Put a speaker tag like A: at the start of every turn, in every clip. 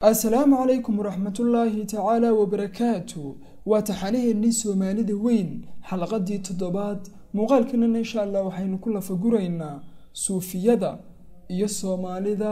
A: assalaamu calaykum waraxmatullaahi tacaala wabarakaatu waa taxanaheennii soomaalida weyn xalaqadii toddobaad muuqaalkanana insha allah waxaynu ku lafaguraynaa suufiyada iyo soomaalida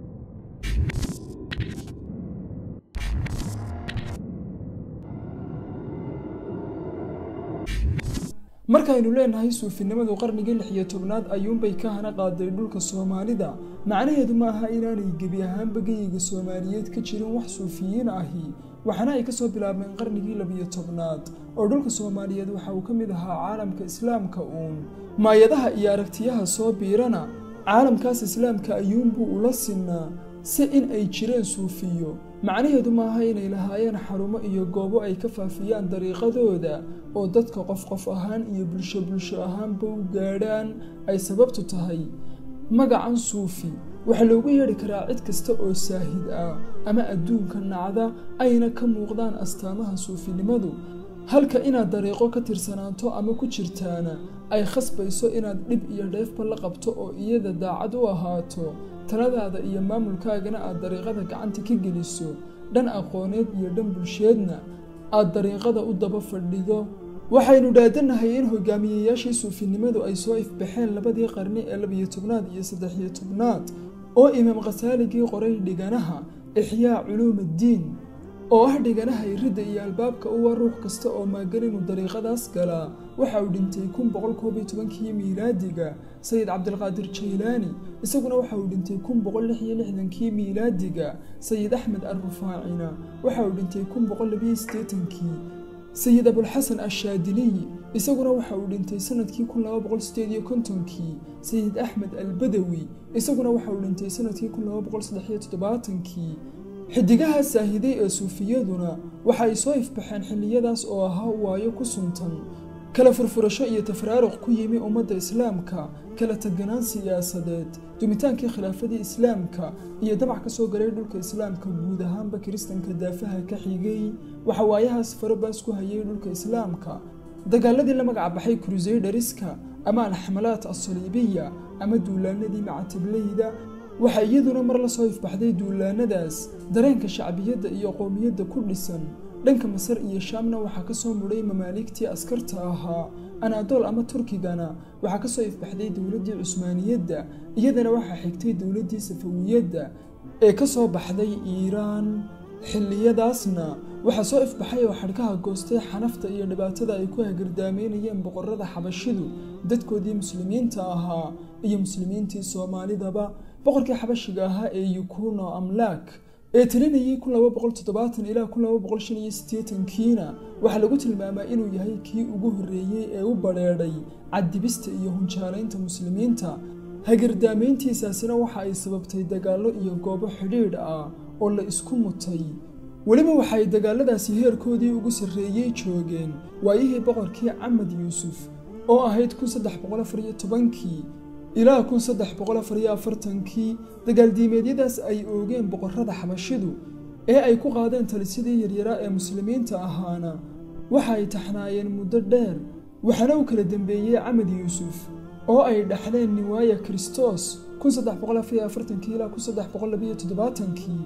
A: markaynu leenahay suufinimadu qarnigii lix iyo tobnaad ayuunbay ka hana qaaday dhulka soomaalida macnaheedu ma aha inaanay gebi ahaanba geyiga soomaaliyeed ka jirin wax suufiyiin ahi waxaana ay kasoo bilaabmeen qarnigii labiyo tobnaad oo dhulka soomaaliyeed waxa uu ka mid ahaa caalamka islaamka uun maayadaha iyo aragtiyaha soo biirana caalamkaas islaamka ayuunbuu ula sinnaa si in ay jireen suufiyo macnaheedu maaha inay lahaayeen xarumo iyo goobo ay ka faafiyaan dariiqadooda oo dadka qof qof ahaan iyo bulsho bulsho ahaanba u gaadhaan ay sababtu tahay magacan suufi waxaa loogu yeedhi karaa cid kasta oo saahid ah ama adduunka nacda ayna ka muuqdaan astaamaha suufinimadu halka inaad dariiqo ka tirsanaato ama ku jirtaana ay khasbayso inaad dhib iyo dheefba la qabto oo iyada daacad u ahaato taladaada iyo maamulkaagana aad dariiqada gacanta ka geliso dhan aqooneed iyo dhan bulsheedna aad dariiqada u daba fadhido waxaynu dhaadanahay in hogaamiyeyaashii suufinimadu ay soo ifbaxeen labadii qarni ee labiyo tobnaad iyo saddexiyo tobnaad oo imaam khasaaligii qoray dhiganaha ixyaa culuumaddiin oo ah dhiganaha iridda iyo albaabka uwa ruux kasta oo maagan inuu dariiqadaas galaa waxa uu dhintay kun boqol koob iyo tobankii miilaadiga sayid cabdilqaadir jaylaani isaguna waxa uu dhintay kun boqol lix iyo lixdankii miilaadiga sayid axmed alrufaacina waxa uu dhintay kun boqol labiyo siddeetankii sayid abulxasan ashaadiliyi isaguna waxa uu dhintay sanadkii kun laba boqol sideed iyo kontonkii sayid axmed albadawi isaguna waxa uu dhintay sanadkii kun laba boqol saddex iyo toddobaatankii xidigaha saahiday ee suufiyaduna waxa ay soo ifbaxeen xilliyadaas oo ahaa waayo ku suntan kala furfurasho iyo tafraaruq ku yimi ummadda islaamka kala taganaan siyaasadeed dumitaankii khilaafadii islaamka iyo damac ka soo galay dhulka islaamka guud ahaanba kiristanka daafaha ka xigay waxa waayahaas farabaas ku hayay dhulka islaamka dagaaladii la magac baxay kruseydhariska ama alxamalaat asaliibiya ama duulaanadii macatablayda waxaa iyaduna mar la soo ifbaxday duulaanadaas dareenka shacbiyadda iyo qowmiyadda ku dhisan dhanka masar iyo shaamna waxaa ka soo mudhay mamaaligtii askarta ahaa anaadool ama turkigana waxaa ka soo ifbaxday dowladdii cusmaaniyadda iyadana waxaa xigtay dowladdii safawiyadda ee ka soo baxday iiraan xilliyadaasna waxaa soo ifbaxay oo xadhkaha goostay xanafta iyo dhibaatada ay ku hagardaameynayeen boqorada xabashidu dadkoodii muslimiinta ahaa iyo muslimiintii soomaalidaba boqorkii xabashiga ahaa ee yukuno amlaak ee talinayay kun laba boqol toddobaatan ilaa kun laba boqol shan iyo siddeetankiina waxaa lagu tilmaamaa inuu yahay kii ugu horreeyey ee u badheedhay caddibista iyo hunjaalaynta muslimiinta hagardaamayntiisaasina waxa ay sababtay dagaallo iyo goobo xidhiidh ah oo la isku mutay weliba waxaay dagaaladaasi heerkoodii ugu sarreeyey joogeen waayihii boqorkii camad yuusuf oo ahayd kun saddex boqol afar iyo tobankii ilaa kun saddex boqol afar iyo afartankii dagaaldiimeedyadaas ay oogeen boqorrada xabashidu ee ay ku qaadeen talisyadii yaryaraa ee muslimiinta ahaana waxa ay taxnaayeen muddo dheer waxaana u kala dembeeyey camad yuusuf oo ay dhaxleen niwaaya kristos kun saddex boqol afar iyo afartankii ilaa kun saddex boqol labiyo toddobaatankii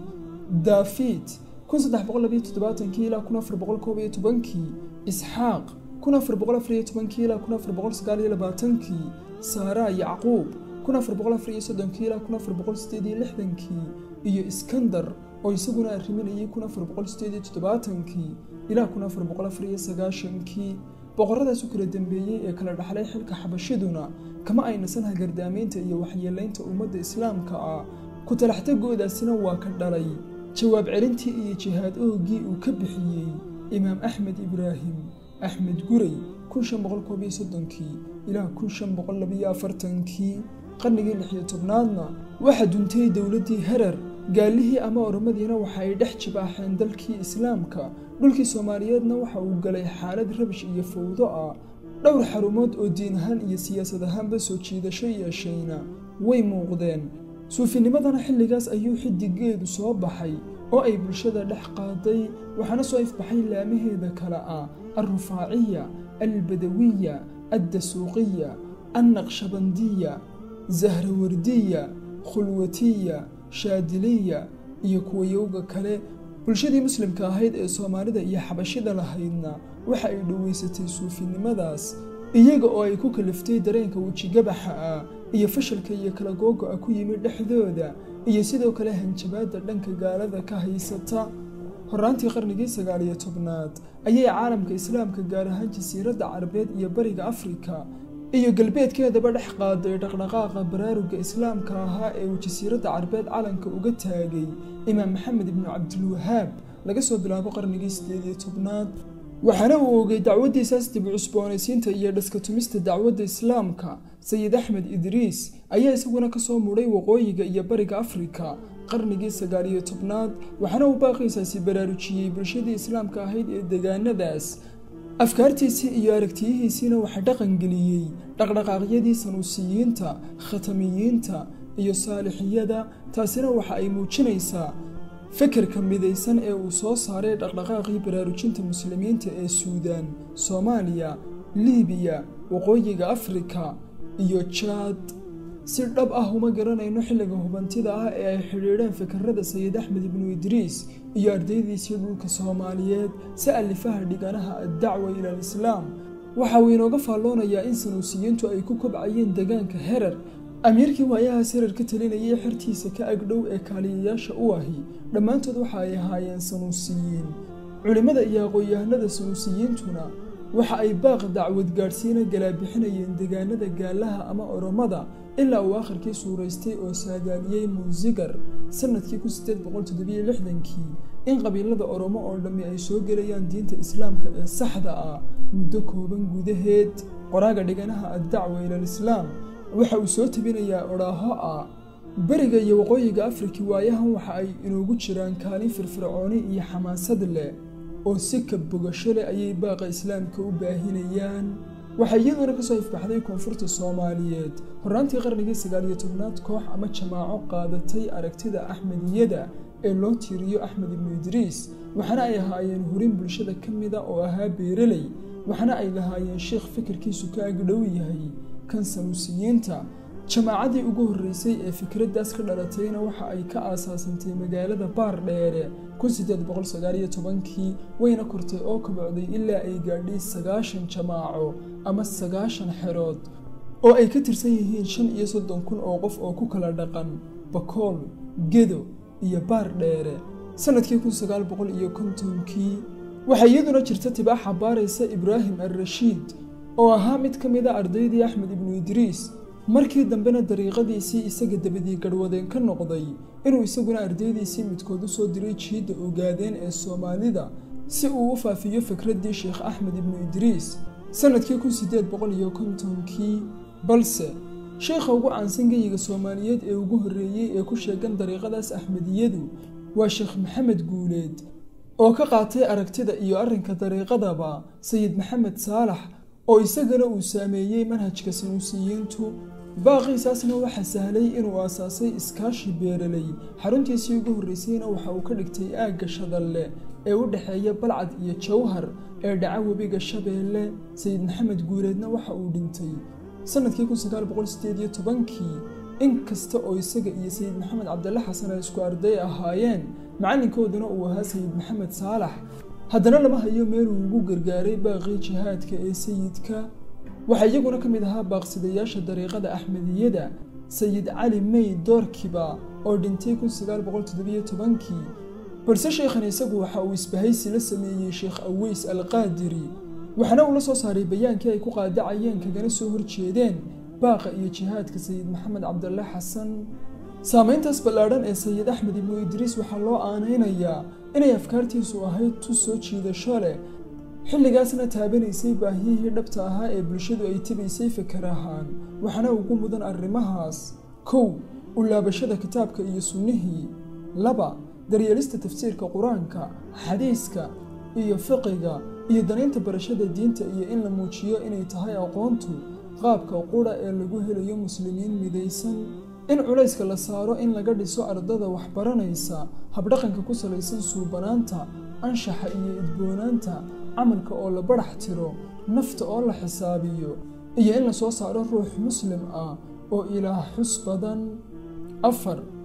A: daafid kun saddex boqol labiyo toddobaatankii ilaa kun afar boqol koob iyo tobankii isxaaq kun afar boqol afar iyo tobankii ilaa kun afar boqol sagaal iyo labaatankii saaraa yacquub kun afar boqol afar iyo soddonkii ilaa kun afar boqol sideed iyo lixdankii iyo iskandar oo isaguna arriminayay kun afar boqol sideed iyo toddobaatankii ilaa kun afar boqol afar iyo sagaashankii boqorradaas u kala dembeeyey ee kala dhaxlay xilka xabashiduna kama ay nasan hagardaamaynta iyo waxyeelaynta ummadda islaamka ah ku talaxtagoodaasina waa ka dhalay jawaab celintii iyo jihaad oogii uu ka bixiyey imaam axmed ibraahim axmed guray kun shan boqol koob iyo soddonkii ilaa kun shan boqol labiyo afartankii qarnigii lix iyo tobnaadna waxaa duntay dowladdii herer gaalihii ama oromadiina waxa ay dhex jibaaxeen dalkii islaamka dhulkii soomaaliyeedna waxa uu galay xaalad rabish iyo fowdo ah dhowr xarumood oo diin ahaan iyo siyaasad ahaanba soo jiidasho yeeshayna way muuqdeen suufinimadana xilligaas ayuu xidigeedu soo baxay oo ay bulshada dhex qaaday waxaana soo ifbaxay laamaheeda kale ah alrufaaciya albadawiya addasuuqiya annaqshabandiya zahrawardiya khulwatiya shaadiliya iyo kuwayowga kale bulshadii muslimka ahayd ee soomaalida iyo xabashida lahaydna waxa ay dhoweysatay suufinimadaas iyaga oo ay ku kaliftay dareenka wejigabaxa ah iyo fashalka iyo kala googo-a ku yimid dhexdooda iyo sidoo kale hanjabaadda dhanka gaalada ka haysata horaantii qarnigii sagaaliyo tobnaad ayay caalamka islaamka gaar ahaan jasiiradda carabeed iyo bariga afrika iyo galbeedkeedaba dhex qaaday dhaqdhaqaaqa baraaruga islaamka ahaa ee uu jasiiradda carabeed calanka uga taagay imaam maxamed ibnu cabdilwahaab laga soo bilaabo qarnigii sideed iyo tobnaad waxaana uu ogay dacwaddiisaas dib cusboonaysiinta iyo dhaska tumista dacwadda islaamka sayid axmed idriis ayaa isaguna kasoo mudhay waqooyiga iyo bariga afrika qarnigii sagaaliyo tobnaad waxaana uu baaqiisaasi baraarujiyey bulshadii islaamka ahayd ee degaanadaas afkaartiisii iyo aragtiyihiisiina waxaa dhaqangeliyey dhaqdhaqaaqyadii sanuusiyiinta khatamiyiinta iyo saalixiyada taasina waxa ay muujinaysaa fikirka midaysan ee uu soo saaray dhaqdhaqaaqii baraarujinta muslimiinta ee suudaan soomaaliya liibiya waqooyiga afrika iyo jaad si dhab ah uma garanayno xilliga hubantida ah ee ay xidhiidheen fikirada sayid axmed ibnu idriis iyo ardaydiisii dhulka soomaaliyeed si alifaha dhiganaha addacwa ila alislaam waxa uu inooga faalloonayaa in sanuusiyiintu ay ku kobcayeen degaanka herar amiirkii waayahaas herar ka talinayay xertiisa ka agdhow ee kaaliyayaasha u ahi dhammaantood waxa ay ahaayeen sanuusiyiin culimmada iyo aqoon-yahanada sanuusiyiintuna waxa ay baaq dacwad gaadhsiina galaabixinayeen degaanada gaalaha ama oromada ilaa uu akharkii suuraystay oo saadaaliyey muusigar sanadkii kun sideed boqol toddobiyo lixdankii in qabiilada oromo oo dhammi ay soo gelayaan diinta islaamka ee saxda ah muddo kooban gudaheed qoraaga dhiganaha addacwa ilalislaam waxa uu soo tabinayaa odhaaho ah beriga iyo waqooyiga afrika waayahan waxa ay inoogu jiraan kaalin firfircooni iyo xamaasad leh oo si ka bogasho leh ayay baaqa islaamka u baahinayaan waxaa iyaduna kasoo ifbaxday koonfurta soomaaliyeed horaantii qarnigii sagaaliyo tobnaad koox ama jamaaco qaadatay aragtida axmediyada ee loo tiiriyo axmed ibnu idriis waxaana ay ahaayeen hurin bulshada ka mida oo ahaa beereley waxaana ay lahaayeen sheikh fikirkiisu ka agdhow yahay kan sanuusiyiinta jamaacadii ugu horreysay ee fikraddaas ka dhalatayna waxa ay ka aasaasantay magaalada baar dheere kun sideed boqol sagaaliyo tobankii wayna kortay oo kabocday ilaa ay gaadhay sagaashan jamaaco ama sagaashan xerood oo ay ka tirsan yihiin shan iyo soddon kun oo qof oo ku kala dhaqan bakool gedo iyo baar dheere sanadkii kun sagaal boqol iyo kontonkii waxaa iyaduna jirta tibaaxa baaraysa ibraahim al-rashiid oo ahaa mid ka mid a ardaydii axmed ibnu idriis markii dambena dariiqadiisii isaga dabadii garhwadeen ka noqday inuu isaguna ardaydiisii midkood u soo diray jiidda ogaadeen ee soomaalida si uu u faafiyo fikraddii sheekh axmed ibnu idriis sanadkii kun sideed boqol iyo kontonkii balse sheekha ugu caansan geyiga soomaaliyeed ee ugu horreeyey ee ku sheegan dariiqadaas axmediyadu waa sheekh maxamed guuleed oo ka qaatay aragtida iyo arrinka dariiqadaba sayid maxamed saalax oo isagana uu saameeyey manhajka sanuusiyiintu baaqiisaasna waxaa sahlay inuu aasaasay iskaashi beeraley xaruntiisii ugu horreysayna waxa uu ka dhigtay aagga shadalle ee u dhexeeya balcad iyo jawhar ee dhaca webiga shabeelle sayid maxamed guuleedna waxa uu dhintay sanadkii kun sagaal boqol sideed iyo tobankii in kasta oo isaga iyo sayid maxamed cabdille xasan ay isku arday ahaayeen macalinkooduna uu ahaa sayid maxamed saalax haddana lama hayo meeluu ugu gargaaray baaqii jihaadka ee sayidka waxaa iyaguna ka mid ahaa baaqsidayaasha dariiqada axmediyada sayid cali may doorkiba oo dhintay kun sagaal boqol toddobiyo tobankii balse sheekhan isagu waxa uu isbahaysi la sameeyey sheekh aweys alqaadiri waxaana uu la soo saaray bayaankii ay ku qaadacayeen kagana soo horjeedeen baaqa iyo jihaadka sayid maxamed cabdille xasan saameyntaas ballaadhan ee sayid axmed ibnu idriis waxaa loo aanaynayaa inay afkaartiisu ahayd tu soo jiidasho leh xilligaasna taabanaysay baahiyihii dhabta ahaa ee bulshadu ay tibaysay fikar ahaan waxaana ugu mudan arrimahaas kow u laabashada kitaabka iyo sunnihii laba daryeelista tafsiirka qur-aanka xadiiska iyo fiqiga iyo danaynta barashada diinta iyo in la muujiyo inay tahay aqoontu qaabka qura ee lagu helayo muslimiin midaysan in culayska la saaro in laga dhiso ardada waxbaranaysa habdhaqanka ku salaysan suubanaanta anshaxa iyo idboonaanta camalka oo la badhax tiro nafta oo la xisaabiyo iyo in la soo saaro ruux muslim ah oo ilaah xus badan afar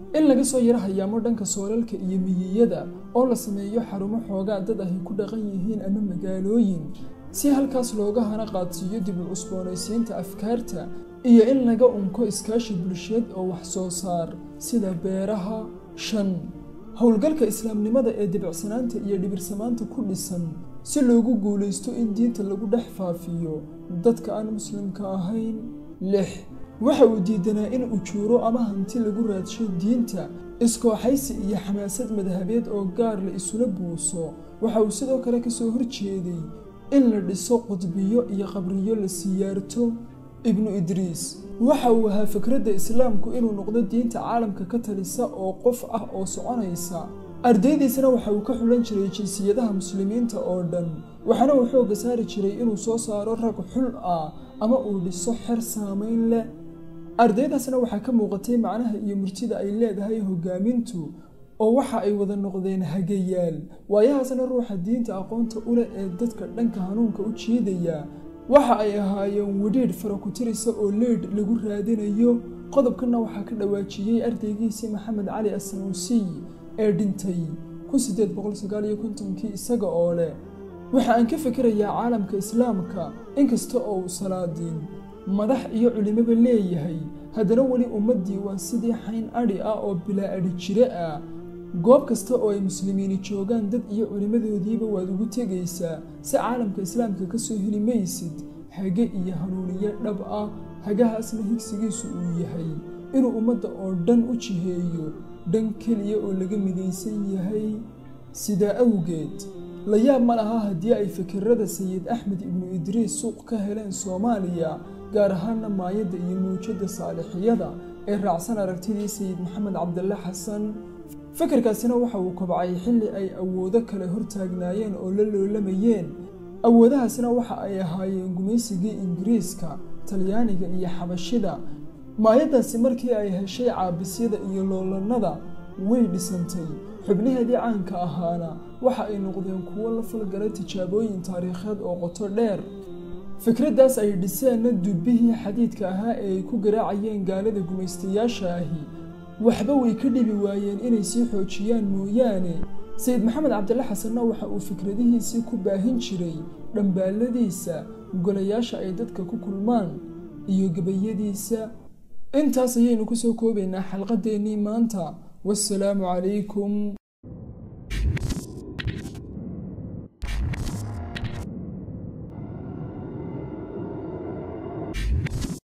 A: in laga soo yaro hayaamo dhanka soolalka iyo miyiyada oo la sameeyo xarumo xoogaa dad ahy ku dhaqan yihiin ama magaalooyin si halkaas looga hana qaadsiiyo dib u cusboonaysiinta afkaarta iyo in laga unko iskaashi bulsheed oo wax soo saar sida beeraha shan howlgalka islaamnimada ee dibicsanaanta iyo dhibirsamaanta ku dhisan si loogu guulaysto in diinta lagu dhex faafiyo dadka aan muslimka ahayn lix waxa uu diidanaa in ujuuro ama hanti lagu raadsho diinta iskooxaysi iyo xamaasad madhabeed oo gaar la isula buuso waxa uu sidoo kale kasoo horjeeday in la dhiso qudbiyo iyo qabriyo la siyaarto ibnu idriis waxa uu ahaa fikradda islaamku inuu noqdo diinta caalamka ka talisa oo qof ah oo soconaysa ardaydiisana waxa uu ka xulan jiray jinsiyadaha muslimiinta oo dhan waxaana uu xoogga saari jiray inuu soo saaro rag xul ah ama uu dhiso xer saamayn leh ardaydaasna waxaa ka muuqatay macnaha iyo murtida ay leedahay hogaamintu oo waxa ay wada noqdeen hagayaal waayahaasna ruuxa diinta aqoonta u leh ee dadka dhanka hanuunka u jiidaya waxa ay ahaayeen widhiidh farakutirisa oo leydh lagu raadinayo qodobkanna waxaa ka dhawaajiyey ardaygiisii maxamed cali asanuusiy ee dhintay kii isaga oo leh waxa aan ka fikirayaa caalamka islaamka inkasta oo uu salaadiin madax iyo culimaba leeyahay haddana weli ummaddii waa sidii xayn adhi ah oo bilaa adhi jire ah goob kasta oo ay muslimiini joogaan dad iyo culimmadoodiiba waad ugu tegaysaa si caalamka islaamka ka soo heli maysid hage iyo hanuuniye dhab ah hagahaasna higsigiisu uu yahay inuu ummadda oo dhan u jiheeyo dhan keliya oo laga midaysan yahay sidaa awgeed la yaab ma laha haddii ay fikirada sayid axmed ibnu idriis suuq ka heleen soomaaliya gaar ahaana maayadda iyo mawjadda saalixiyada ee raacsan aragtidii sayid maxamed cabdille xasan fikirkaasina waxa uu kobcay xilli ay awoodo kale hortaagnaayeen oo la loolamayeen awoodahaasina waxa ay ahaayeen gumaysigii ingiriiska talyaaniga iyo xabashida maayaddaasi markii ay heshay caabisyada iyo loolannada way dhisantay xubnaheedii caanka ahaana waxa ay noqdeen kuwo la falgalay tijaabooyin taariikheed oo qoto dheer fikraddaas ay dhiseenna dubbihii xadiidka ahaa ee ay ku garaacayeen gaalada gumaystayaasha ahi waxba way ka dhibi waayeen inay sii xoojiyaan mooyaane sayid maxamed cabdille xasanna waxa uu fikradihiisii ku baahin jiray dhambaalladiisa golayaasha ay dadka ku kulmaan iyo gabayadiisa intaas ayaynu kusoo koobaynaa xalqadeennii maanta wassalaamu calaykum